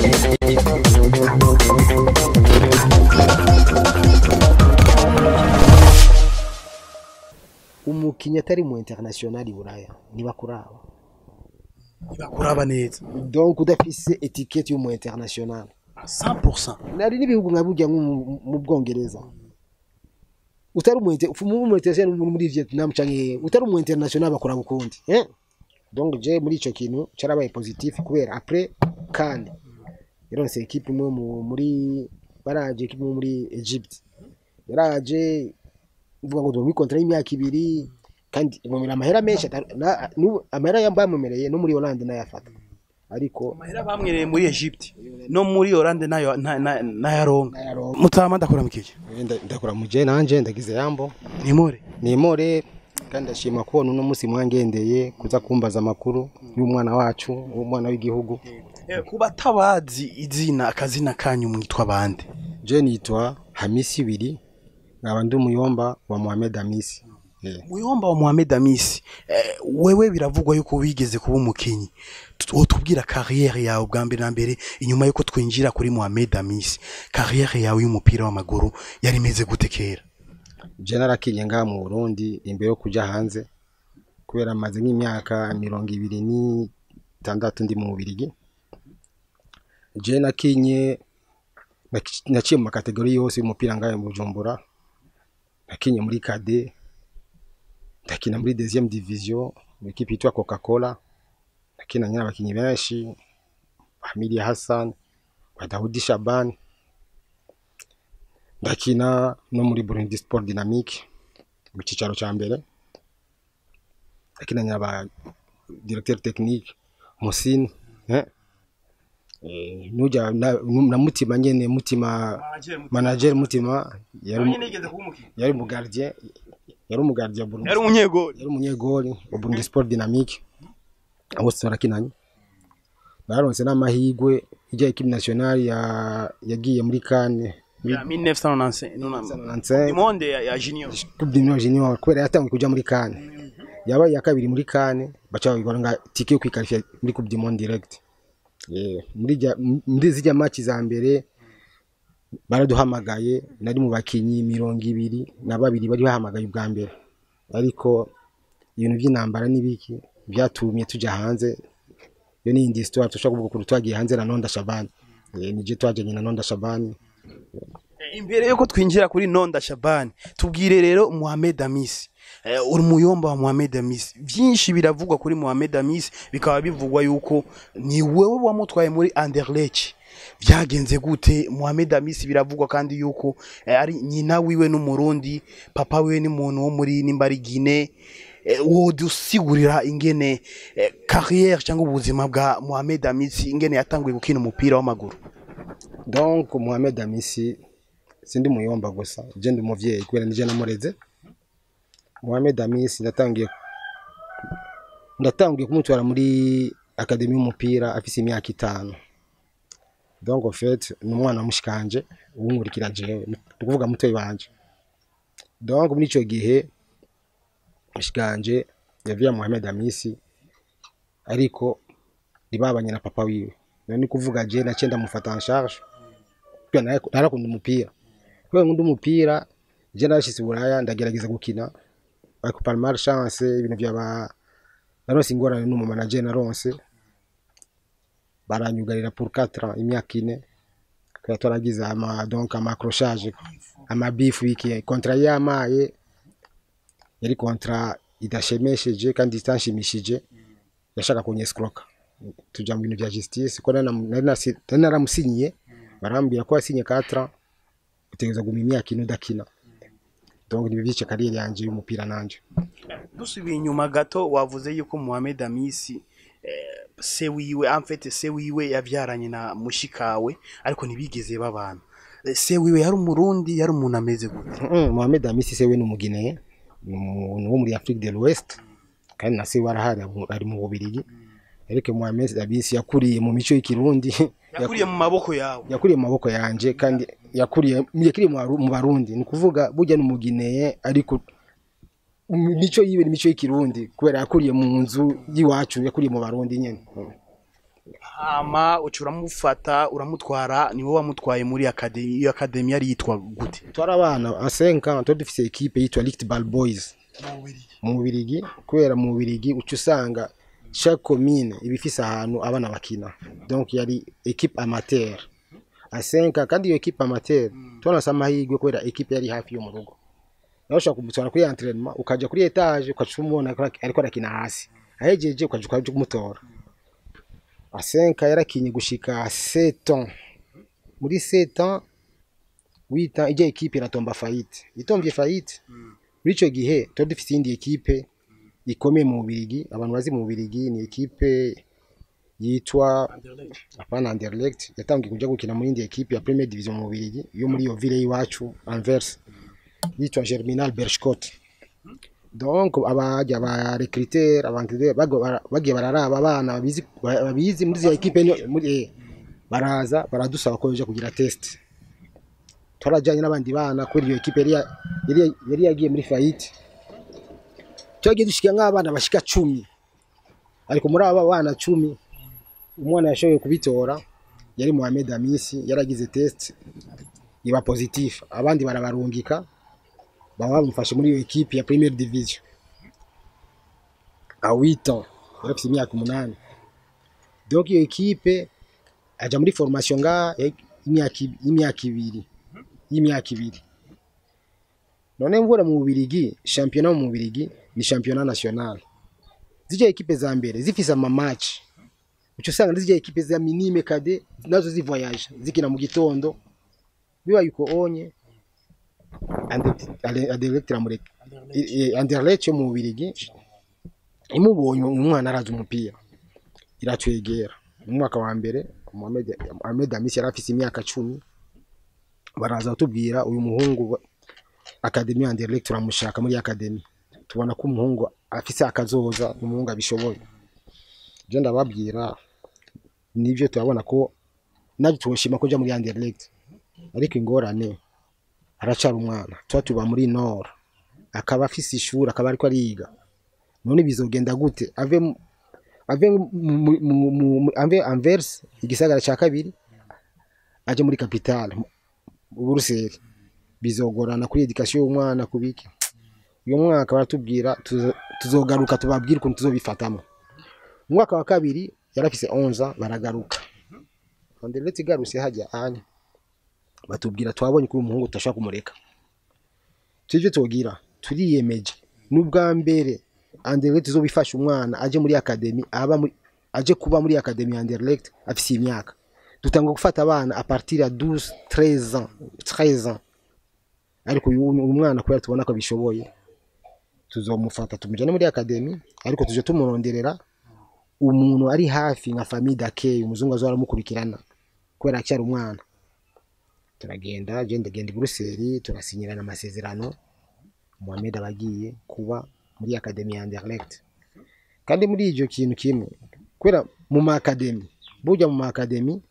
umukinnyi atari mu international i buraya ntibakuraba ntibakuraba neza donc udafise etiketi y'umu international 100% nari n'ibihugu nka burya nko mu- mu bwongereza utari umu inter- ufu- mu international muri muri Vietnam canke utari umu international bakora bukundi eh donc je muri ico kintu carabaye positif kubera après kandi yaronse equipe imwe mu- muri baraje equipe imwe muri Egypt yaraje mvuga ngo muri kontra y'imyaka ibiri kandi imumira amahera menshi atari- na- n'ubu amahera yambamumereye no muri Hollande nayafata ariko amahera bamwereye muri Egypt no muri Hollande nayo na- na- nayaronka nayaronka. mutama ndakora mukije Nda- ndakora muje nanje ndagize yambo nimore nimore kandi ndashima kubona uno munsi mwangendeye kuza kumbaza amakuru y'umwana wacu w'umwana w'igihugu ku batabazi izina akazina kanyu mwitwa bande je nitwa hamisi ibiri nkaba ndi umuyomba wa mohamed hamisi Eh, muyomba wa Mohamed Amisi eh, wewe biravugwa yuko wigeze kuba umukinyi wotubwira carrière yawe bwa mbere na mbere inyuma yuko twinjira kuri Mohamed Amisi carrière yawe y'umupira w'amaguru yari imeze gute kera je narakinye ngaha mu burundi imbere yo kuja hanze kubera maze nk'imyaka mirongo ibiri n'itandatu ndi mu bubirigi je nakinye naki- naciye mu makategori yose y'umupira ngaha mu bujumbura nakinye muri kade ndakina muri deuxième division mu ikipe yitwa coca cola nakinanye n'abakinyi benshi hamidi hassan wa dawudi shabani ndakina no muri burundi sport dynamique mu cyicaro cya mbere ndakinanye aba directeur technique musini eh? Eh, nujya na, na mutima nyene mutima manager mutima yari umu- yari mu gardien yari umu gardien Burundi yari umunyegoli yari umunyegoli wa Burundi Sport Dynamique bose barakinanye baronse n'amahigwe ijya equipe nationale ya yagiye muri Cannes muri ya 1995 95 imonde ya, ya junior Coupe du Monde Junior kubera yatangiye kuja muri Cannes yabaye ya kabiri muri Cannes baca babigora nga tike yo kwikarifya muri Coupe du Monde direct yeah. muri jya muri zijya match za mbere baraduhamagaye nari mu bakinyi mirongo ibiri na babiri bari bahamagaye ubwa mbere ariko ibintu by'intambara n'ibiki byatumye tujya hanze iyo ni indi histoire tushobora kuvuga ukuntu twagiye hanze na Nonda Shabani Eh, nije twajyanye na Nonda Shabani imbere yuko twinjira kuri Nonda Shabani tubwire rero Mohamed Amisi eh, uri muyomba wa Mohamed Amisi byinshi biravugwa kuri Mohamed Amisi bikaba bivugwa yuko ni wewe wamutwaye muri Anderlecht byagenze gute Mohamed Amisi biravugwa kandi yuko eh, ari nyina wiwe n'umurundi papa wiwe ni muntu wo muri nimba ari Guinea eh, wodusigurira ingene eh, carrière cyangwa ubuzima bwa Mohamed Amisi ingene yatanguye gukina umupira w'amaguru donc Mohamed Amisi sindi muyomba gusa je ndi umuvyeyi kubera nije namureze Mohamed Amisi ndatangiye ndatangiye kumutwara muri akademi y'umupira afise imyaka itanu donc en fait ni umwana wa mushikanje uwunkurikira jewe ni ukuvuga mutoyi wanje donc muri ico gihe mushikanje yaviye Mohamed Amisi ariko ribabanye na papa wiwe none ni kuvuga je naciye ndamufata en charge kubera nara- narakunda umupira kubera nkunda umupira je narashitse i buraya ndagerageza gukina ariko par malchance ibintu byaba naronse ingorane n'umu manager naronse baranyugarira pour 4 ans imyaka ine kubera twaragize ama donc ama accrochage ama beef wiki kontra yamaye yari kontra idashemesheje kandi itanshimishije yashaka kunyescroka tuja mu bintu bya justice ko nari nam- nari nasi- nari naramusinyiye barambwira ko yasinye 4 ans utegereza guma imyaka ine udakina donc nibyo byice kariyeri yanje y'umupira nanje dusubiye inyuma gato wavuze yuko Mohamed Amisi eh, se wiwe amfete se wiwe yabyaranye na mushikawe ariko ntibigeze babana Eh, se wiwe yari umurundi yari umuntu ameze gute Mm, Mohamed Amisi se we ni umugineye ni umuntu wo muri Afrique de l'Ouest kandi na se we arahari abu- ari mu Bubiligi ariko Mohamed Amisi yakuriye mu mico y'ikirundi yakuriye mu maboko yawe yakuriye mu maboko yanje kandi yakuriye yakiriye mu Baru- mu Barundi ni ukuvuga burya ni umugineye ariko mu mico yiwe ni imico y'ikirundi kubera yakuriye mu nzu y'iwacu yakuriye mu Barundi nyene Mm. hama uca uramufata uramutwara ni wowe wamutwaye muri akademi iyo akademi yari yitwa gute twari abana a 5 ans twari dufise equipe yitwa Licht Ball Boys mu Bubirigi kubera mu Bubirigi uca usanga chaque commune iba ifise ahantu abana bakina donc yari equipe amateur a 5 ans kandi iyo equipe amateur twanase amahirwe kubera equipe yari hafi yo mu rugo nawe ushobora kumutwara kuri entraînement ukaja kuri etage ukaca umubona ariko arakina hasi ahejeje ukaja ukaja kumutora a 5 ans yarakinye gushika 7 ans muri 7 ans 8 ans ijya equipe iratomba faillite itomvye faillite muri ico gihe twari dufise iyindi equipe ikomeye mu Bubirigi abantu bazi mu Bubirigi ni equipe yitwa apana Anderlecht yatangiye kuja gukina muri indi equipe ya Premier Division mu Bubirigi yo muri iyo ville y'iwacu Anvers yitwa Germinal Berchkot donc abajya ba recruteur abankide bagiye bararaba abana babizi babizi muri iyo equipe ni- muri eh, baraza baradusaba ko baje kugira test twarajyanye n'abandi bana kuri iyo equipe yari ya- yari yari yagiye muri faillite twagiye dushika nk'abana bashika cumi ariko muri aba bana cumi umwana yashoboye kubitora yari Mohamed Amisi yaragize test iba positif abandi barabarungika baba bamufashe muri iyo equipe ya Premier Division a 8 ans yarafise imyaka umunani donc iyo equipe aja muri formation nga imyaka ib- imyaka ibiri y'imyaka ibiri none mvura mu Bubirigi championnat mu Bubirigi ni championnat national zije equipe za mbere zifise ama match uco usanga zije equipe za minime kade nazo zi voyage zikina mu gitondo biba yuko onye Anderlecht iramureka I- i- Anderlecht yo mu Bubirigi imubonye umwana araza umupira iratwegera mu mwaka wa mbere Mohamed Mohamed Amis yari afise imyaka cumi baraza batubwira uyu muhungu wa- akademi ya Anderlecht turamushaka muri akademi tubona ko umuhungu afise akazoza umuhungu abishoboye je ndababwira nivyo turabona ko nabyo tuboshima ko ja muri Anderlecht ariko ingorane aracara umwana tuba tuba muri Nord akaba afise ishuri akaba ariko ariga none bizogenda gute ave mu- ave mu- mu- mu- mu- mu- ave Anvers igisagara ca kabiri aje muri capitale mu Buruseli bizogorana kuri education y'umwana kubiki uyu mwaka baratubwira tuzo- tuzogaruka tubabwire ukuntu tuzobifatamo umwaka wa kabiri yarafise 11 baragaruka Anderlecht igarutse hajya anya batubwira twabonye ko uyu muhungu tutashaka kumureka tujye tugira turiyemeje n'ubwa mbere Anderlecht izobifasha umwana aje muri academy aba muri aje kuba muri academy ya Anderlecht afise imyaka dutanga gufata abana a partir ya 12 13 ans 13 ans ariko uyu uyu mwana kubera tubona ko bishoboye tuzomufata tumujane muri academy ariko tuje tumuronderera umuntu ari hafi nka famille d'accueil umuzungu azora amukurikirana kubera acyari umwana turagenda je ndagenda i Buruseli turasinyirana amasezerano Mohamed abagiye kuba muri academy ya Anderlecht kandi muri ivyo kintu kimwe kubera mu ma academy burya mu ma academy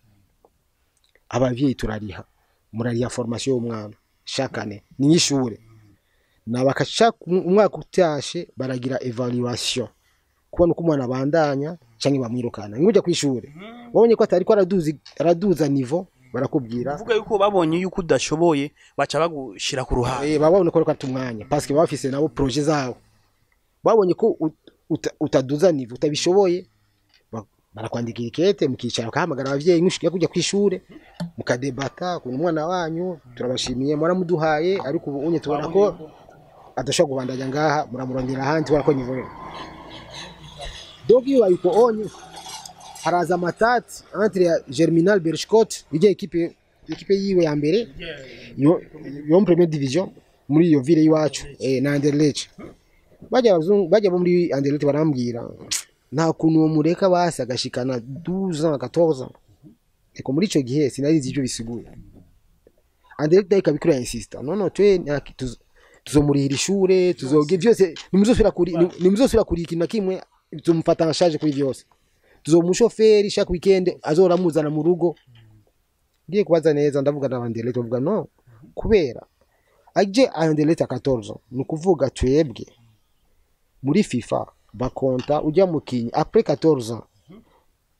abavyeyi turariha murariha formation y'umwana chaque année ni nk'ishure nabaka chaque umwaka utashe baragira evaluation kubona uko umwana abandanya canke bamwirukana nk'ujya kw'ishure babonye ko atari ko araduza araduza niveau barakubwira uvuga yuko babonye yuko udashoboye baca bagushira ku ruhande Eh, baba babona ko ariko ata umwanya parce que baba bafise nabo projet zabo babonye ko ut- uta- utaduza niveau utabishoboye ba- barakwandikira ikete mukicara ukahamagara abavyeyi nk'ushikiye kujya kw'ishure mukadebata ukuntu umwana wanyu turabashimiye mwaramuduhaye ariko ubu unye tubona ko adashobora kubandanya ngaha muramurondera ahandi tubona ko niveau ye donc iyo bayiko onye haraza amatati entre ya Germinal Berchkot ijya ekipe ekipe yiwe ya mbere yo yo mu première division muri iyo ville y'iwacu eh, na Anderlecht bajya abazungu bajya bo muri Anderlecht barambwira nta kuntu uwo mureka basi agashikana 12 ans 14 ans eko muri ico gihe sinarizi ivyo bisiguye Anderlecht ikaba ikora insista no no twe nta- tuz- tuzomurihira ishure tuzoge vyose nimuzosubira kuri nimuzosubira kuri ikintu na kimwe tuzomufata nka charge kuri vyose tuzomushoferi chaque weekend azora muzana mu rugo ngiye kubaza neza ndavuga na Anderlecht bavuga no kubera aje Anderlecht 14 ni ukuvuga twebwe muri FIFA bakonta ujya mukinyi après 14 ans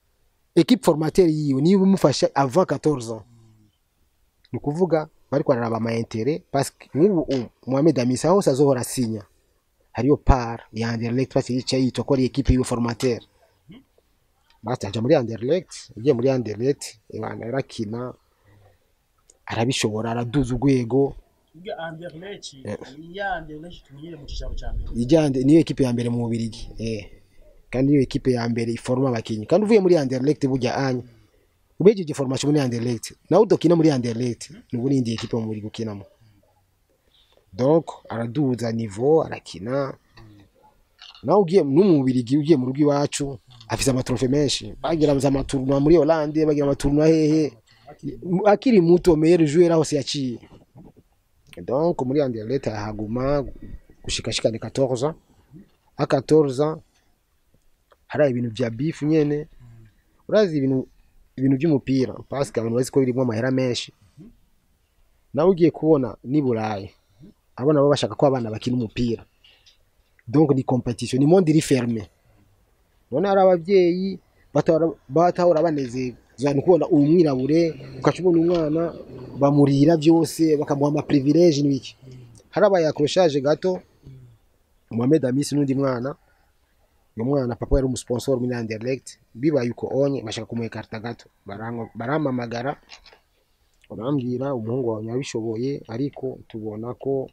equipe formateur yiwe niyo imufasha avant 14 ans ni ukuvuga bari kwararaba ama intérêt parce que nk'ubu u- Mohamed Amisa hose azohora asinya hariyo par ya Anderlecht parce yica yitwa ko ari equipe yiwe formateur bataja muri Anderlecht ugiye muri Anderlecht ibana yarakina arabishobora araduza urwego Ubwo Anderlecht ni ya Anderlecht tumenyere mu cyicaro cya mbere ijyande niyo ekipe ya mbere mu Bubiligi eh kandi niyo ekipe ya mbere iforma abakinyi kandi uvuye muri Anderlecht burya anya ubejeje formation muri Anderlecht nawe udokina muri Anderlecht nubu nindi ekipe mu Bubiligi ukinamo donc araduza niveau arakina nawe ugiye no mu Bubiligi ugiye mu rugo iwacu afise amatrofe menshi bagira za amatournoi muri Hollande bagira amatournoi hehe akiri muto meilleur joueur aho se yaciye donc muri Anderlecht ahaguma gushikashikana 14 ans a 14 ans hari ibintu vya beef nyene urazi ibintu ibintu by'umupira parce que abantu bazi ko birimo amahera menshi nawe ugiye kubona ni Burayi abana baba bashaka ko abana bakina umupira donc ni competition ni monde iri ferme none hari abavyeyi batahora batahora banezerwa ni kubona uwo mwirabure ukacubona umwana bamurira byose bakamuha ama privilege n'ibiki harabaye accrochage gato Mohamed Amis n'undi mwana uyu mwana papa yari umusponsor muri Anderlecht bibaye uko onye bashaka kumuha ikarita gato barango- barampamagara barambwira umuhungu wawe yabishoboye ariko tubona ko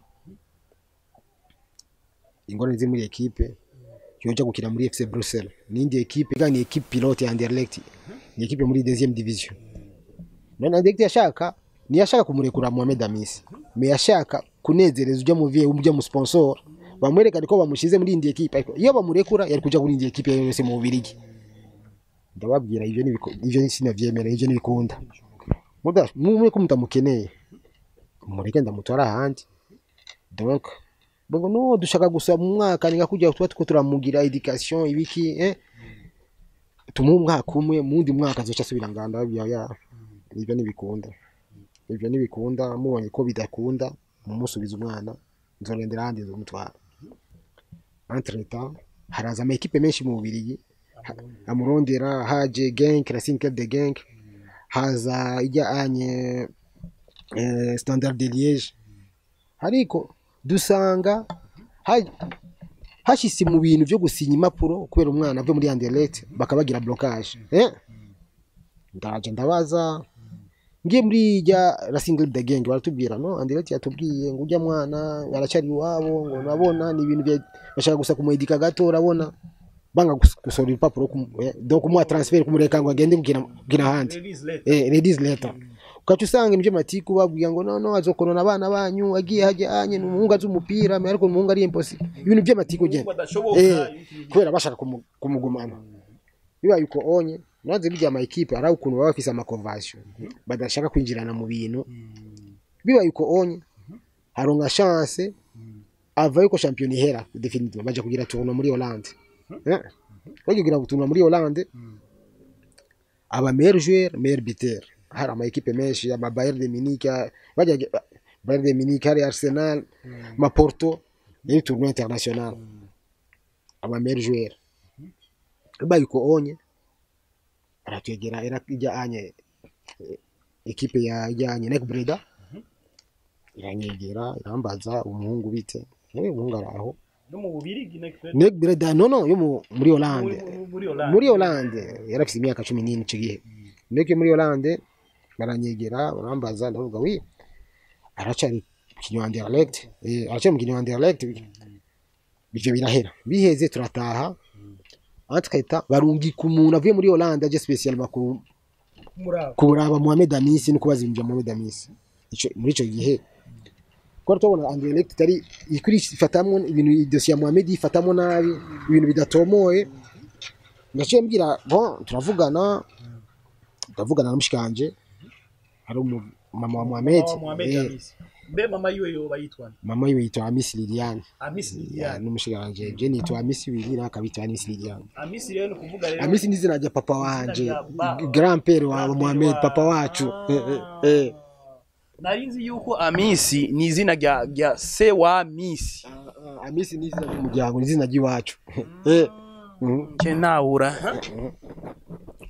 ingorane ziri muri ekipe yoja gukina muri FC Bruxelles n'indi ekipe kandi ni ekipe pilote ya Anderlecht ni ekipe muri deuxième division none Anderlecht yashaka ntiyashaka kumurekura Mohamed Amis me yashaka kunezereza ujya mu vie ujya mu sponsor bamwerekane ko bamushize muri indi ekipe ariko iyo bamurekura yari kuja muri indi ekipe iyo yose mu Bubiligi ndababwira ivyo ni ivyo sinavyemera ivyo nibikunda muda mumwe ko mutamukeneye mureke ndamutwara ahandi donc bongo no dushaka gusa mu mwaka ninga kujya tuba tuko turamugira education ibiki eh tumuhe umwaka umwe mu wundi mwaka azoca asubira nganda ya ya ivyo nibikunda ivyo nibikunda mubonye ko bidakunda mumusubiza umwana nzorendera ahandi nzomutwara entre temps haraza ama ekipe menshi mu Bubiligi Ha- amurondera haje Genk Racing Club de Genk haza ijya anye eh, Standard de Liège ariko dusanga ha- hashise mu bintu byo gusinya impapuro kubera umwana ave muri Anderlecht bakabagira blocage eh ndaje ndabaza ngiye muri ijya Racing Club de Genk baratubwira no Anderlecht yatubwiye ngo ujya mwana aracari iwabo ngo nabona ni ibintu bya- bashaka gusa kumwedika gato urabona banga gus- gusohora ibipapuro kumu- eh, donc kumuha transfer kumureka ngo agende gukina gukina ahandi Release letter. eh, ladies letter ukaca usanga ibyo matiku babwira ngo no no azokonona abana banyu agiye hajya anye n'umuhungu azi umupira me ariko umuhungu ari impossible ibintu by'amatiku Umuhungu genda adashoboka, eh ibintu kubera bashaka kumu- kumugumana bibaye uko onye naze bijya ama equipe ari ukuntu baba bafise ama convention badashaka kwinjirana mu bintu bibaye uko onye haronka chance ava yuko champion ihera definitive baje kugira tournoi muri Hollande eh baje kugira tournoi muri Hollande aba meilleur joueur meilleur buteur hari ama equipe menshi ama Bayern de Munich bajya Bayern de Munich hari Arsenal ma Porto ni tournoi international aba meilleur joueur bibaye uko onye aratwegera era ijya anye eh, ekipe ya ijyanye Nek Breda iranyegera irambaza umuhungu bite yewe umuhungu araho no mu Bubiligi Nek Breda. Nek Breda no no yo mu- muri Hollande Muri- muri Hollande. muri Hollande yari afite imyaka cumi n'ine icyo gihe Nek yo muri Hollande baranyegera barambaza ndavuga wi aracari mukinnyi wa Anderlecht eh aracari mukinnyi wa Anderlecht ibyo birahera biheze turataha aho tukahita barungika umuntu avuye muri Hollande aje special makuru Muraba. kuraba Mohamed Amisi no kubaza ibintu bya Mohamed Amisi ico muri ico gihe ko tubona Anderlecht itari ikuri ifatamwo ibintu dosiye ya Mohamed ifatamwo nabi ibintu bidatomoye ngaciye mbwira bon turavugana turavugana na mushikanje hari umu- mama wa Mohamed Mama wa Mohamed eh, Amis. Mbe mama yiwe yoba yitwa nde? mama yiwe yitwa Amisi Liliane Amis ya Liliane. n'umushikanje je nitwa Amisi Wilira akabitwa Amisi Liliane Amis rero ni ukuvuga rero Amisi ni izina rya papa wanje rya ba- grand père wa Grand Mohamed wa- papa wacu eh, eh, Ah. eh. Nari nzi yuko Amisi ni izina rya rya se wa Misi. Ah, ah, Amisi ni izina ry'umuryango ni izina ry'iwacu Eh, mhm. Ke nawura.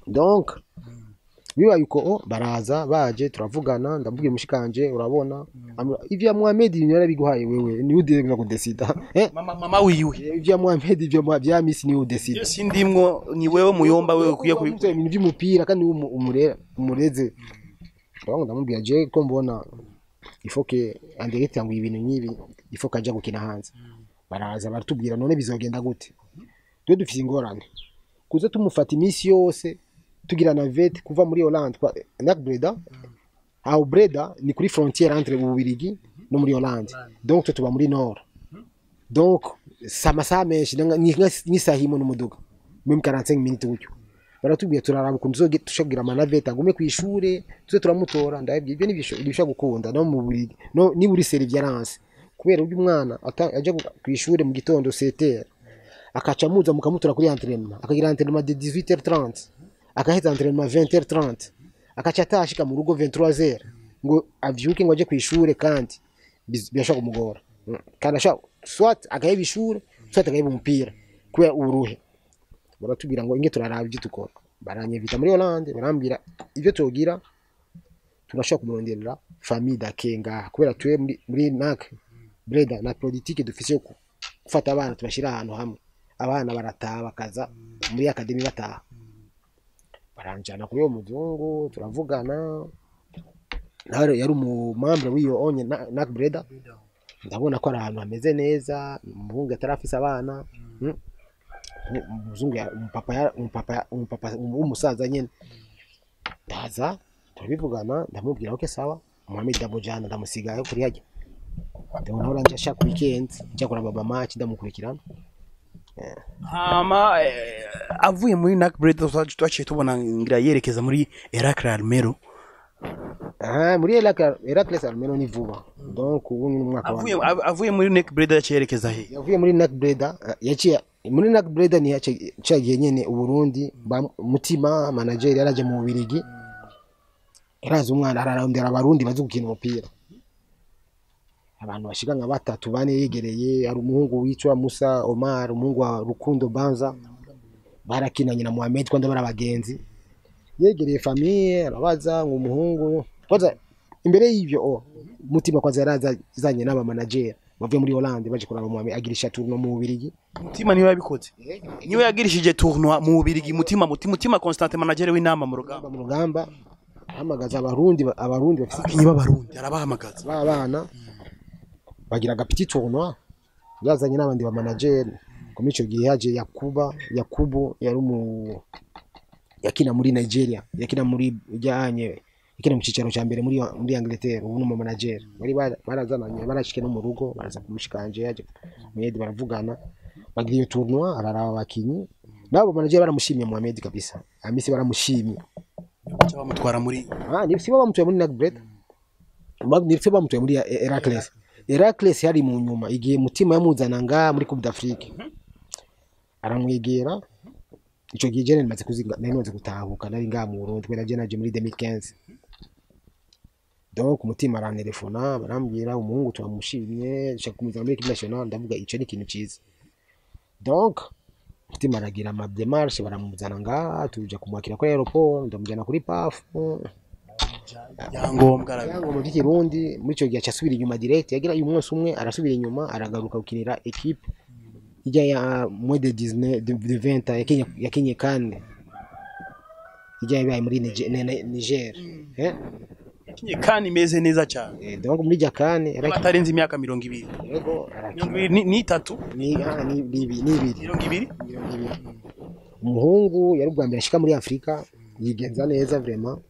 donc bibaye uko oh, baraza baje turavugana ndamubwira umushikanje urabona Amubwira, ivya Mohamed yarabiguhaye wewe ni udega kudesida eh mama mama wiwe ivya Mohamed ivyo mwa- vya Miss ni udesida iyo sindimwo ni wewe muyomba wewe ukwiye kuba kubi ibintu by'umupira kandi umu- umure- umureze donc ndamubwira je ko mbona ifoke anderete ngo ibintu nk'ibi ifoke ajya gukina hanze baraza baratubwira none bizogenda gute twe dufite ingorane kuza tumufata iminsi yose tugira na vet kuva muri Hollande kwa Nac Breda aho Breda ni kuri frontière entre Ububirigi no muri Hollande donc twe tuba muri Nord donc si amasaha menshi ni nka- ni nka- nk'isaha imwe n'umuduga même 45 minutes gutyo baratubwiye turaraba ukuntu tuzoge- tushagira amanaveta agume ku ishure tuze turamutora ndabibwiye ibyo nibyo bisha gukunda no mu buriri no niba uri servierance kubera uburyo umwana ata- ajya gu- ku ishure mu gitondo 7h akaca amuza mukamutora kuri entraînement akagira entraînement de 18h30 akaheza entraînement 20h30 akaca atashika mu rugo 23h ngo avyuke ngo aje ku ishure kandi biz- birashobora kumugora Mm. kandi ashobora swat agaheba ishure swat agaheba umupira kubera uburuhe baratubwira ngo inge turaraba ibyo dukora baranyevita muri Hollande barambwira ibyo tugira turashobora kumuronderera famille dakenga kubera tuwe muri, muri NAC Breda na politique dufise yo ku- gufata abana tubashira ahantu hamwe abana barataha bakaza muri academy bataha baranjana kuri uwo muzungu turavugana nawe yari umumambre w'iyo onye Na- NAC Breda ndabona ko ari ahantu hameze neza umuhungu atarafise abana mm. umuzungu ya- umupapa ya- umupapa ya- umupapa w'umusaza nyene ndaza turabivugana ndamubwira ok sawa Mohamed Dabojana ndamusigayo kuri hajya ndabona ahora nje ashaka weekend njya kuraba mama ndamukurikirana hama eh, avuye muri Nac Breda twaciye tubona ngira yerekeza muri Eracle Almero aha muri Heracles Heracles Almeno ni vuba donc ubu ni umwaka wa avuye av- avuye muri Nac Breda yaciye yerekeza he yavuye muri NAC Breda eh, yaciye muri NAC Breda ni yaciye nyene uburundi ba- mutima manager yaraje mu Bubirigi yaraza umwana ararondera abarundi bazi gukina umupira abantu bashika nka batatu bane yegereye hari umuhungu witwa Musa Omar umuhungu wa Rukundo Banza barakinanye na Mohamed kwanda bari abagenzi yegereye famille arabaza ngo umuhungu kwanza imbere y'ivyo oh, mutima kwanza yaraza zanye n'aba manager bavuye muri Hollande baje kuraba Mohamed agirisha tournoi mu Bubirigi mutima niwe yabikoze niwe yagirishije tournoi mu Bubirigi mutima mutima mutima Constant manager w'inama mu rugamba mu rugamba ahamagaza abarundi abarundi bafite abakinyi b'abarundi arabahamagaza ba bana bagira agapiti tournoi yazanye n'abandi ba manager muri ico gihe haje Yakuba Yakubu yari umu yakina muri Nigeria yakina muri ijyanye yakina mu cicaro ca mbere muri muri Angleterre ubu n'umu manager bari bara- barazananye barashike no mu rugo baraza kumushikanje yaje Mohamed baravugana bagira iyo tournoi araraba abakinyi nabo manager baramushimye Mohamed kabisa amisi baramushimye baca bamutwara muri Ah, ni si bamutoye muri Nagbred. Ni si bamutoye muri Heracles. Heracles yari mu nyuma igihe mutima yamuzana nga muri Coupe d'Afrique. Aramwegera ico gihe jene nimaze kuziga nari nimaze gutahuka nari nga mu Burundi kubera je naje muri 2015. Donc umutima arantelefona barambwira umuhungu twamushimye nshaka kumuzana muri equipe nationale ndavuga ico ni ikintu ciza. Donc umutima aragira ama démarche baramuzana nga tuja kumwakira kuri aeroport ndamujana kuri PAF yangombwa arabi yango mu Kirundi muri icyo gihe cyasubira inyuma direct yagira uyu munsi umwe arasubira inyuma aragaruka gukinira equipe ijya ya moins de 19 de de 20 yakinye yakinye kane ijya yabaye muri Niger, ne- ne- Niger. eh yakinye kandi imeze neza cyane Eh, donc muri ijya kane yarakiniye batarenze imyaka mirongo ibiri yego mirongo arakina ibiri ni- ni itatu ni ah, ni ni ibi- ni ibiri mirongo ibiri mirongo ibiri. umuhungu yari ubwa mbere ashika muri Afurika yigenza neza vraiment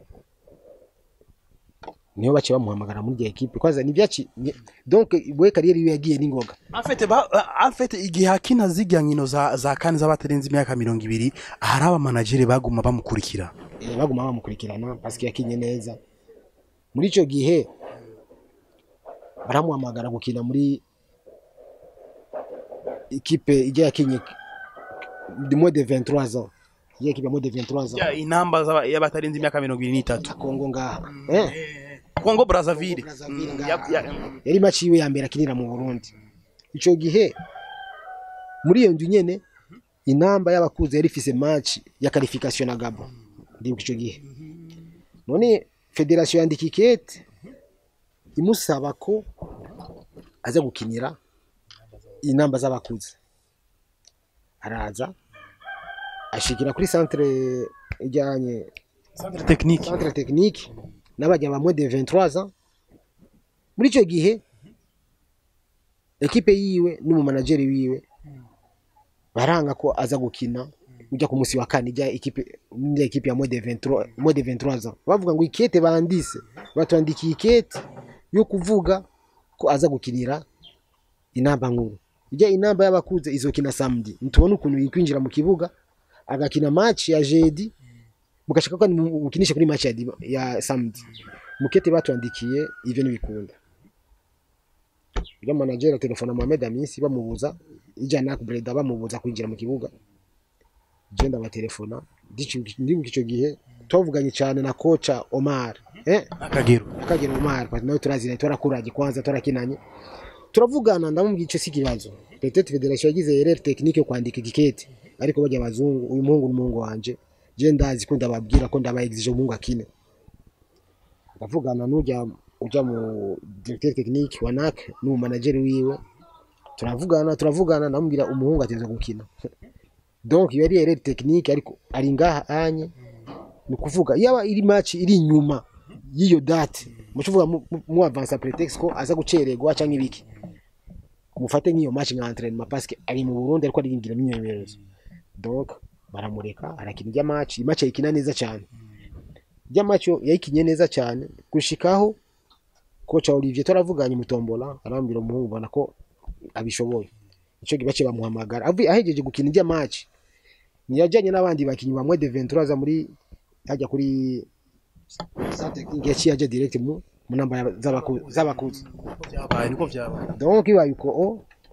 niyo bace bamuhamagara muri iyo equipe kwanza ni byaci ni- donc we kariyeri yiwe yagiye n'ingoga afete ba afete igihe hakina zirya nkino za za kane z'abatarenze imyaka mirongo ibiri hari abamanageri baguma bamukurikira Eh, baguma bamukurikirana parce que yakinye neza muri icyo gihe baramuhamagara gukina muri ikipe ijya yakinye de moins de 23 ans ijya ekipe ya moins de 23 ans Ya, inamba z'aba- y'abatarenze imyaka mirongo ibiri n'itatu Kongo ngaha eh kongo brazzaville Brazzaville Mm, ngaha. ya- ya- yari match yiwe ya mbere akinira mu Burundi icyo gihe muri iyo nzu nyene inamba y'abakuze yari ifise match ya qualification na Gabon ndibuka icyo gihe none federasiyo yandika ikete imusaba ko aza gukinira inamba z'abakuze araza ashikira kuri centre ijyanye centre technique centre technique n'abajya ba moins de 23 ans muri icyo gihe ekipe yiwe n'umumanageri wiwe baranga ko aza gukina ujya ku munsi wa kane ijya ekipe ijya ekipe ya moins de 23 moins de 23 ans bavuga ngo ikete bandise batwandikiye ikete yo kuvuga ko aza gukinira inamba nkuru ijya inamba y'abakuze izokina samedi ntubona ukuntu yikwinjira mu kibuga agakina match ya jeudi mugashaka ko mukinisha kuri match ya, dima- ya samedi mukete batwandikiye ivyo ntibikunda ujya manager telefona Mohamed Amisi bamubuza ijya nak Breda bamubuza kwinjira mu kibuga je ndabatelefona ndibuka icyo gihe twavuganye cyane na kocha Omar eh akagero akagera Omar kwa nawe turazira twarakuranye kwanza twarakinanye turavugana ndamubwira icyo si kibazo peut-être federation yagize erreur technique yo kwandika igikete ariko bajya abazungu uyu muhungu n'umuhungu wanje je ndazi ko ndababwira ko ndaba exige umuhungu akine ndavugana n'ujya ujya mu directeur technique wa NAC n'umu manager wiwe turavugana turavugana ndamubwira umuhungu ateza gukina donc iyo ari erreur technique ariko ari ngaha anye ni ukuvuga yaba iri match iri inyuma y'iyo date mucuvuga mu avance pretext ko aza gucererwa cyangwa ibiki mufate nk'iyo match nka entraînement parce que ari mu Burundi ariko ariringira imyimenyerezo donc baramureka arakina ijya match iyi match ayikina neza cyane ijya match yo yayikinye neza cyane gushikaho kocha Olivier toravuganye mutombola arambwira umuhungu ubona ko abishoboye icyo gihe bace bamuhamagara avuye ahejeje gukina ijya match ntiyajyanye n'abandi bakinnyi bamwe de 23 aza muri hajya kuri sa technique yaciye ajya direct mu mu namba z'abakuze z'abakuze byabaye niko byabaye donc ibaye uko o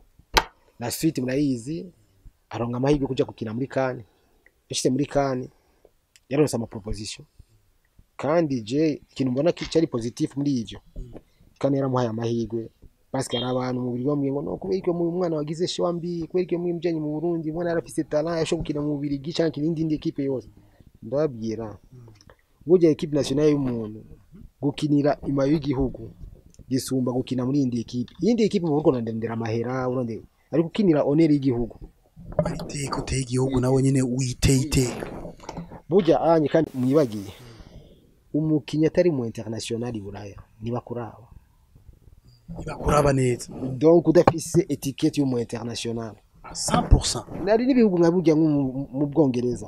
la suite murayizi aronga amahirwe yo kujya gukina muri kane yashyize muri kane yaronse ama proposition kandi je ikintu mbona ki- cyari positif muri ivyo kane yaramuhaye amahirwe parce que hari abantu mu buryo bamwe ngo no kubera ko mu mwana wagize showa mbi kubera ko mwimjanye mu Burundi mwana yarafise talent yasho gukina mu Bubiligi canke indi indi equipe yose ndababwira burya equipe nationale y'umuntu gukinira imayo y'igihugu gisumba gukina muri indi equipe iyindi equipe mu Burundi urondera amahera urondera ariko ukinira honor y'igihugu ari iteka uteye igihugu nawe nyine witeye iteka burya anye kandi mwibagiye umukinnyi atari mu international i buraya ntibakuraba ntibakuraba neza donc udafise etikete y'umu international 100% nari n'ibihugu nka burya nko mu- mu bwongereza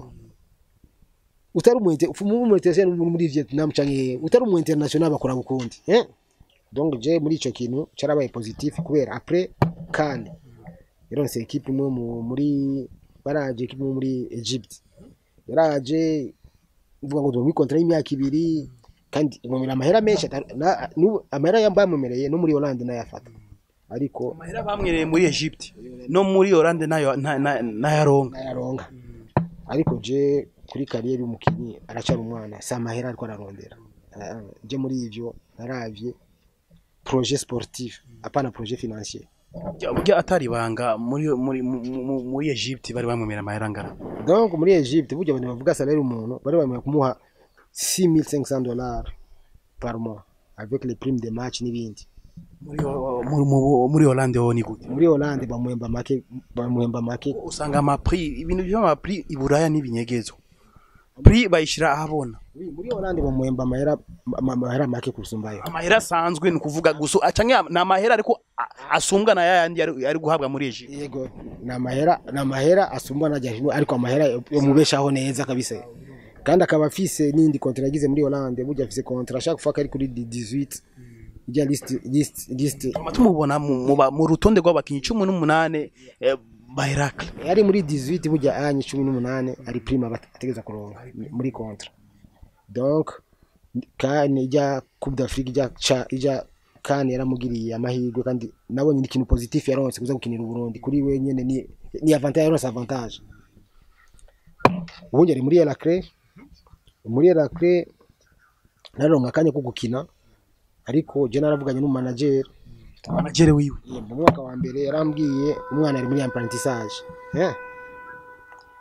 utari umu inter- umu umu international muri Vietnam canke utari umu international bakora bukundi eh donc je muri ico kintu carabaye positif kubera après kan yaronse equipe imwe mu- muri baraje equipe imwe muri Egypt yaraje uvuga ngo muri contrat y'imyaka ibiri kandi imumira amahera menshi atari- na- n'ubu amahera yambamumereye no muri Hollande nayafata ariko amahera bamwereye muri Egypt no muri Hollande nayo na- na- nayaronga nayaronga ariko je kuri kariyeri y'umukinnyi aracyari umwana si amahera ariko ararondera Ah, je muri ivyo naravye projet sportif apana projet financier Burya- burya atari ibanga muri muri mu- mu- muri Egypt bari bamwemera amahera angana donc muri Egypte burya abantu bavuga salaire umuntu bari bamaye kumuha 6500 dollars par mois avec les primes de match n'ibindi muri muri mu- muri Hollande ho ni gute muri Hollande bamuhemba make bamuhemba make usanga amapri ibintu by'amapri i Buraya n'ibinyegezo pri bayishira ahabona Oui, muri Hollande bamuhemba amahera ama- amahera make kurusumbayo amahera asanzwe ni ukuvuga gusa acange ni amahera ariko a- asumbwa na yayandi yari yari guhabwa muri Egypt yego ni amahera ni amahera asumbwa najya hino ariko amahera yo mubeshaho neza kabisa kandi akaba afise n'indi kontra yagize muri Hollande burya afise kontra chaque fois kari kuri 18 ijya list list list Tuma tumubona mu, mu, ba- mu rutonde rw'abakinnyi cumi n'umunane eh, ba Heracle yari muri 18 burya anye 18 ari prime ategeza kuronka muri kontra donc kandi ijya Coupe d'Afrique ijya cha ijya kandi yaramugiriye amahirwe kandi nabonye ni ikintu positif yaronse kuza gukinira u Burundi kuri we nyene ni ni avantage yaronse avantage ubundi ari muri Elacre muri Elacre naronka akanya ko gukina ariko je naravuganye n'umanager managere wiwe mu mwaka wa mbere yarambwiye umwana ari muri apprentissage eh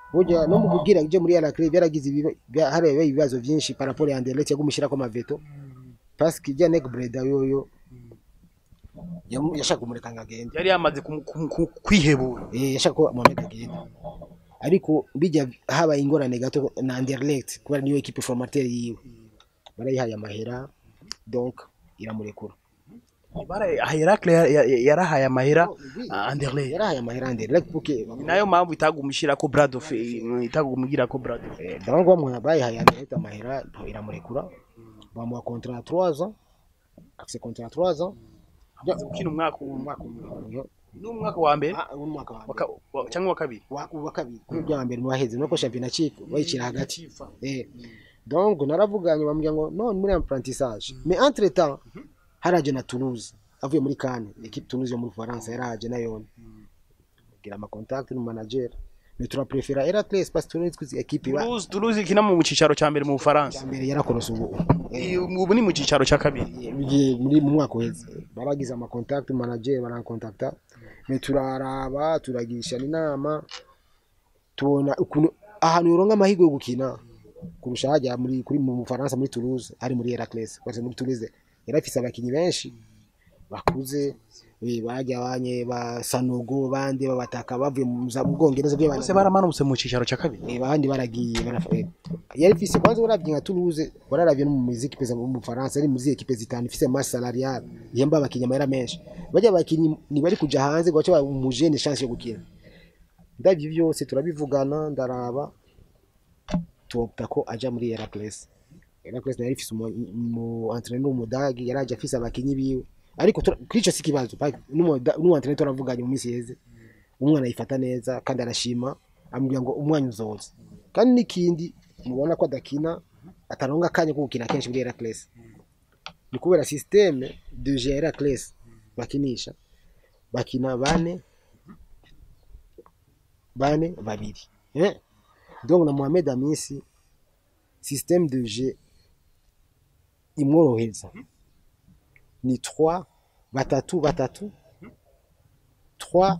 burya no mu kubwira ibyo muri Al-Ahly byaragize ibiba- bya- hariya ibibazo byinshi par rapport ya Anderlecht yagumishira ko maveto parce que ijya Nek Breda yoyo yamu- yashaka kumureka ngo agende yari yamaze kumu- kumu- ku- kwihebura Eh, yashaka ko Mohamed agenda ariko bijya habaye ingorane gato na Anderlecht kubera niyo equipe formateur yiwe barayihaye amahera donc iramurekura Heracle yarahaye amahera ah, Anderlecht yarahaye amahera Anderlecht porque Ni nayo mpamvu itagumishira ko Bradoff itagumigira ko Bradoff Eh, donc bamwe bayihaye Anderlecht amahera iramurekura bamuha contrat 3 ans afise contrat 3 ans amaze gukina umwaka umwe umwaka umwe n'umwaka wa mbere Ah, umwaka wa wa mbere. ka- wa- cyangwa wa kabiri wa wa kabiri kuri bya mbere mu baheze nuko championnat chief bayicira hagati eh donc naravuganye bambwira ngo none muri apprentissage mais entre temps haraje na Toulouse avuye muri Cannes equipe Toulouse yo muri France yaraje nayo gira ama contact no manager mais tura prefera Heracles parce que Toulouse kuzi equipe ba Toulouse Toulouse ikina mu cicaro ca mbere mu Bufaransa mbere yarakorose ubu Eh, Iyo- ubu ni mu cicaro ca kabiri bigiye muri mu mwaka uheze baragize ama contact manager barankontakta mais turaraba turagisha inama tubona ukuntu ahantu yoronka amahirwe yo gukina kurusha hajya muri kuri mu Bufaransa muri Toulouse ari muri Heracles parce que muri Toulouse yarafise abakinyi benshi bakuze eh, bajya banye ba Sanogo bande babataka bavuye mu za- mu Bwongereza byo bose baramanutse mu cicaro ca kabiri Eh, abandi baragiye barafa eh, yari ifise kwanza uravye nka Toulouse wararavye no mu equipe za mu Faransa ari muri equipe zitanu ifise masse salariale yemba abakinyi amahera menshi bajya abakinyi ni bari kuja hanze ngo bace umujene chance yo gukina ndavyo byose turabivugana ndaraba topta ko aja muri Heracles Heracles nayo ifise umu umu- entraîneur w'umudagi yaraje afise abakinyi biwe ariko tura- kuri ico si ikibazo pa- n'umuda- n'umu entraîneur turavuganye mu minsi yeze umwana yifata neza kandi arashima amubwira ngo umwanya uzoza kandi n'ikindi mubona ko adakina ataronga akanya ko gukina kenshi muri Heracles ni kubera systeme de jeu ya Heracles bakinisha bakina bane bane babiri eh? donc na Mohamed Amisi système de jeu imworohereza ni 3 batatu batatu 3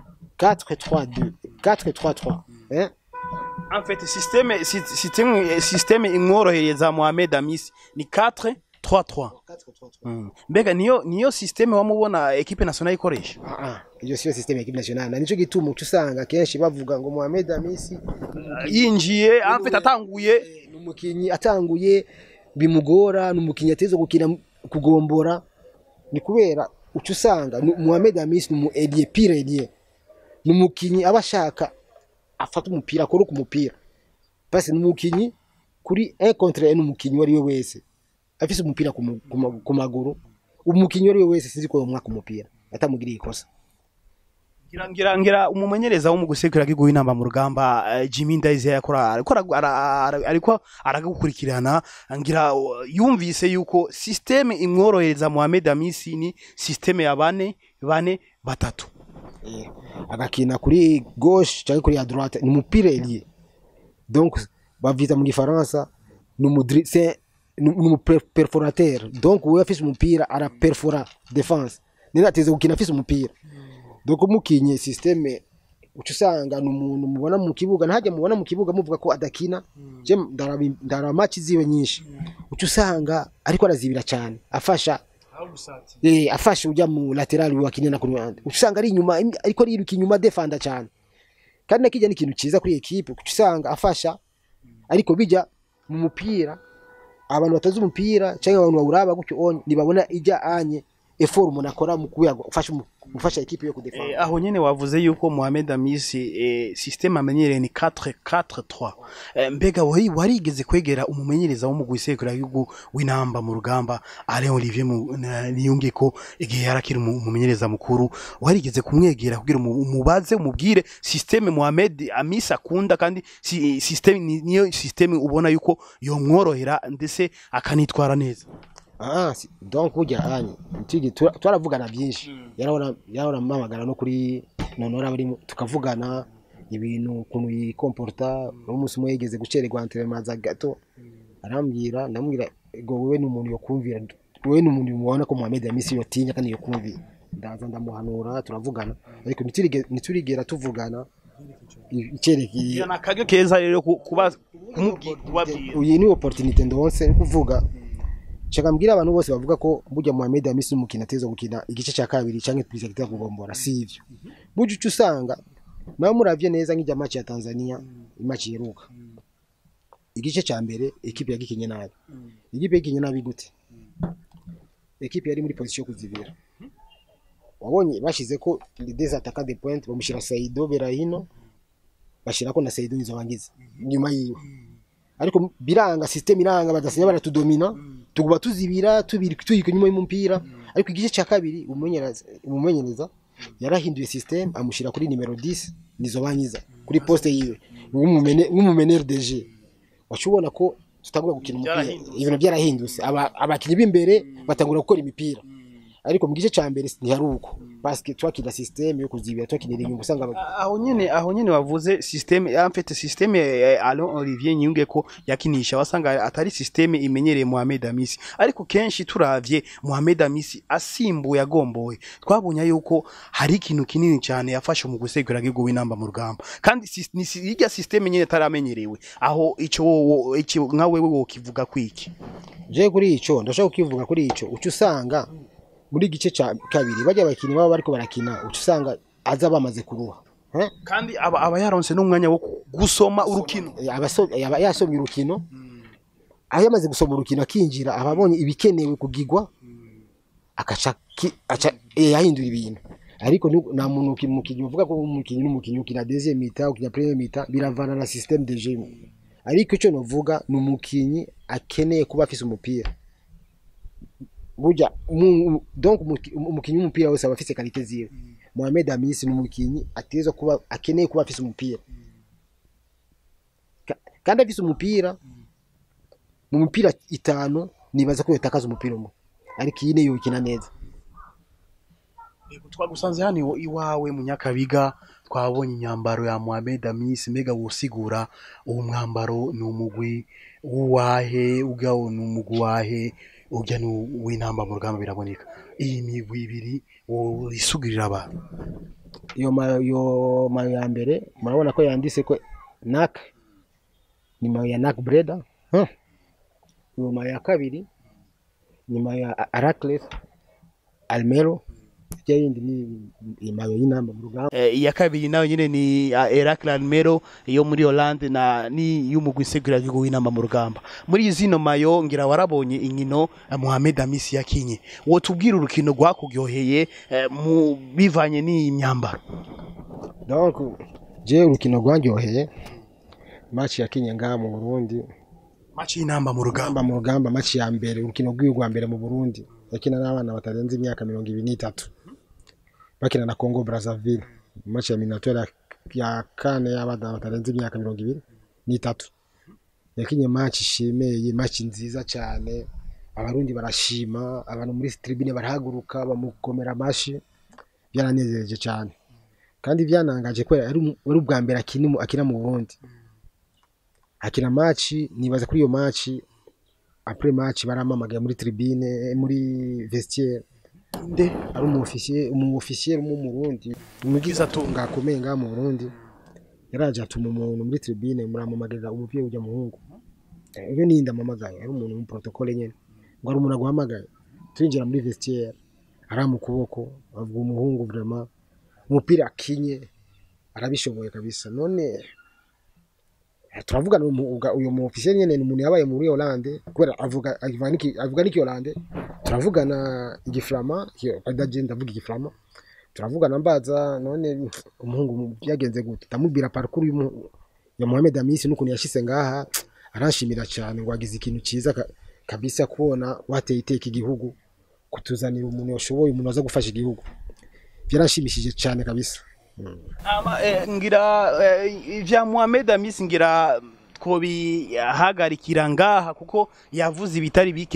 4 3 2 4 3 3 eh? en fait système sy- système système imworohereza Mohamed Amis ni 4 3 3 Mm. mbega niyo niyo systeme wamubona equipe nationale ikoresha Ah, ah, iyo siyo systeme ya equipe nationale na nico gituma uca usanga kenshi bavuga ngo Mohamed Amisi yinjiye en fait atanguye ni umukinyi atanguye bimugora ni umukinyi ateza gukina kugombora ni kubera uca usanga ni- Mohamed Amisi ni umu elie pire elie ni umukinyi aba ashaka afata umupira akora ku mupira basi ni umukinyi kuri un contre un umukinyi uwo ari we wese afise umupira ku mu- ku ma- ku maguru umukinyi uwo ari we wese sinzi ko yomwaka umupira atamugiriye ikosa ngira ngira ngira umumenyereza wo mu gusekura kiguha inamba mu rugamba eh, Jimmy Ndayise yakora ariko ara- ara- ara- ariko aragukurikirana ngira uh, yumvise yuko systeme imworohereza Mohamed Amisi ni systeme ya bane bane batatu Eh, agakina kuri gauche cyangwa kuri ya droite ni umupira elie donc bavyita mu gifaransa ni umudri c'est ni ni umuperforateur donc wewe afise umupira ara perfora defense nina ateze gukina afise umupira donc umukinye systeme uca usanga ni umuntu mubona mu kibuga ntajya mubona mu kibuga muvuga ko adakina je ndaraba ndaraba match ziwe nyinshi uca usanga ariko arazibira cyane afasha eh afashe ujya mu lateral wakinena ku ruhande usanga ari inyuma im- ariko ariruka inyuma defanda cyane kandi nakijya ni ikintu cyiza kuri equipe kuko usanga afasha ariko bijya mu mupira abantu batazi umupira cyangwa abantu bawuraba gutyo onye nibabona ijya anye effort umuntu akora mu kuya gufasha umu- gufasha equipe yo Eh, kudefanda aho nyene wavuze yuko Mohamed Amisi eh, systeme amenyereye ni 4-4-3 eh, mbega wari warigeze kwegera umumenyereza wo mu gusekura yugo w'inamba mu rugamba Alain Olivier mu- na- niyunge ko igihe yarakiri umu- umumenyereza mukuru warigeze kumwegera kugira umu- umubaze umubwire systeme Mohamed Amisi akunda kandi si, systeme ni- niyo systeme ubona yuko yomworohera ndetse akanitwara neza ah si- donc burya anye tigi tura- twaravugana byinshi yarahora yarahora mpamagara no kuri nonora bari tukavugana ibintu ukuntu yikomporta umunsi umwe yigeze gucererwa entraînement za gato arambwira ndamubwira ngo wewe ni umuntu yokumvira wewe ni umuntu mubona ko Mohamed Amisi yotinya kandi yokumvira ndaza ndamuhanura turavugana ariko ntiturige- ntiturigera tuvugana icyerekeye Iyo ni akaryo keza rero ku- kuba kumubwira kubabwira iyi ni opportunité ndonse ni kuvuga shaka mbwira abantu bose bavuga ko burya Mohamed Hamisi umukino ateza gukina igice cya kabiri cyangwa twisekita kugombora si ivyo burya uca usanga nawe muravye neza nk'ijya match ya Tanzania match iheruka igice cya mbere ekipe yagikinye nabi ikipe yagikinye nabi gute ekipe yari muri position yo kuzibira wabonye bashize ko des attaquants de pointe bamushira Saido Berahino bashirako na Saido Nzobangiza nyuma yiwe ariko biranga system iranga badasinya baratudomina tuguba tuzibira tubiri tuyiko nyuma y'umupira ariko igice cya kabiri umumenyereza umumenyereza yarahinduye system amushira kuri nimero 10 nizo banyiza kuri poste yiwe nk'umumene nk'umumeneur de jeu washobona ko tutagura gukina umupira Byarahindutse. ibintu byarahindutse Aba- abakinnyi b'imbere batangura gukora imipira ariko mu gice cya mbere ntihari uko basket twakina system yo kuzibira twakinira inyungu usanga aba- aho nyene aho nyene wavuze systeme en fait systeme eh, Alain Olivier Nyunge ko yakinisha wasanga atari systeme imenyereye Mohamed Amisi ariko kenshi turavye Mohamed Amisi asimbuye agomboye twabonye yuko hari ikintu kinini cyane yafashe mu gusegura gigo w'inamba mu rugamba kandi sis- ni si- irya systeme nyene taramenyerewe aho ico wo- ico nka wewe wokivuga kwiki je kuri ico ndashaka kukivuga kuri ico uca usanga muri gice cya kabiri bajya abakinnyi baba bariko barakina uca usanga aza bamaze kuruha Eh? kandi aba, aba yaronse n'umwanya wo gusoma urukino Abaso- yaba yasomye urukino aho yamaze gusoma urukino akinjira aba abonye ibikenewe kugigwa akaca ki- aca eh, yahindura ibintu ariko ni- nta muntu uki- umukinnyi uvuga ko umukinnyi n'umukinnyi ukina deuxième mita ukina première mita biravana na système de jeu ariko icyo novuga ni umukinnyi akeneye kuba afise umupira burya mu- donc umuki- umukinnyi w'umupira wese aba afise kalite ziwe Mohamed Hamisi ni umukinnyi ateza kuba akeneye kuba afise umupira Ka- kandi afise umupira mu mipira itanu nibaza ko yotakaza umupira umwe ariko iyi niyo yokina neza Yego, twagusanze hano iwa- iwawe mu nyakabiga twabonye imyambaro ya Mohamed Amis mbega wosigura uwo mwambaro ni umugwi w'uwahe ugawo ni umugwi wahe urya ni uw'intamba mu rugamba biraboneka iyi migwi ibiri worisugurira abantu iyo mayo iyo mayo ya mbere murabona ko yanditse ko nak ni mayo ya nak breda huh. iyo mayo ya kabiri ni mayo ya Aracles Almero ijya yindi ni imayo y'inamba mu rugamba Eh, iya kabiri nayo nyine ni uh, Eracle Almero yo muri Hollande na ni y'umugwi segura gigo w'inamba mu rugamba muri zino mayo ngira warabonye inkino eh, Mohamed Amis yakinye wotubwira urukino rwakugyoheye eh, mu bivanye n'iyi myambaro donc je urukino rwanyoheye match yakinye ngaha mu Burundi match y'inamba mu rugamba gamba mu rugamba match ya mbere urukino rw'iwe rwa mbere mu Burundi yakina n'abana batarenze imyaka mirongo ibiri n'itatu bakina na Congo Brazzaville match ya miniature ya kane y'abana batarenze imyaka mirongo ibiri n'itatu yakinye match ishimeye match nziza cyane abarundi barashima abantu muri tribune barahaguruka bamukomera amashi byaranezereje cyane kandi byanangaje kubera ari umu- ari ubwa mbere akina mu- akina mu Burundi akina match nibaza kuri iyo match après match baramamagaye muri tribune muri vestiaire nde ari umu officier umu officier mu Burundi umugize atunga akomeye ngaha mu Burundi yaraje atuma umuntu muri tribune muramamagarira umupira ujya muhungu Eh, iyo ni ndamamagaye ari umuntu mu protocole nyene ngo ari umuntu aguhamagaye twinjira muri vestiaire ari mu kuboko avuga umuhungu vraiment umupira akinye arabishoboye kabisa none eh, turavugana uyu mu- uga- uyu mu officier nyene ni umuntu yabaye muri Hollande kubera avuga avuga niki avuga niki Hollande turavugana igiframa adaje ndavuga igiframa turavugana mbaza none umuhungu byagenze gute ndamubwira parcours y'umu- ya Mohamed Amisi n'ukuntu yashise ngaha aranshimira cyane ngo wagize ikintu cyiza ka- kabisa kubona wateye iteka igihugu kutuzanira umuntu washoboye umuntu aza gufasha igihugu byaranshimishije cyane kabisa ama eh, ngira eh, ivya Mohamed Amis ngira twobihagarikira ngaha kuko yavuze ibitari bike